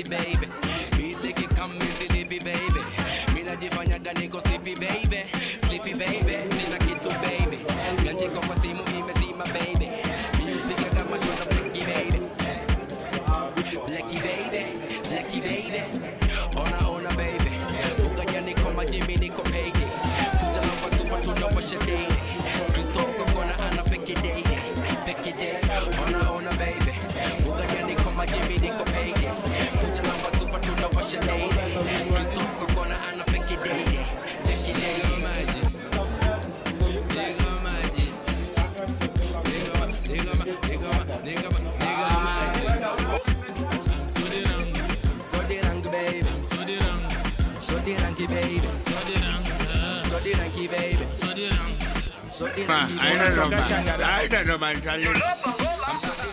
it baby beat likikam silipi baby minajifanyaga niko sleepy baby sleepy baby sina kitu baby ganjiko kwa simu imezima baby piga kama shona blacky baby blacky baby blacky baby ona ona baby uganya niko majimi niko payday kuja na kwa super tunawasha daily Christophe kokona ana peke daily peke day ona ona baby uganya niko majimi niko payday kuja na kwa super tunawasha daily Christophe kokona ana peke daily peke day maji nigga maji nigga ma nigga ma nigga ma nigga ma nigga maji so the rang baby so the ranky baby so the ranky baby so the Ma, ranky I don't know, baby man. I don't know, man. Tell you. I'm so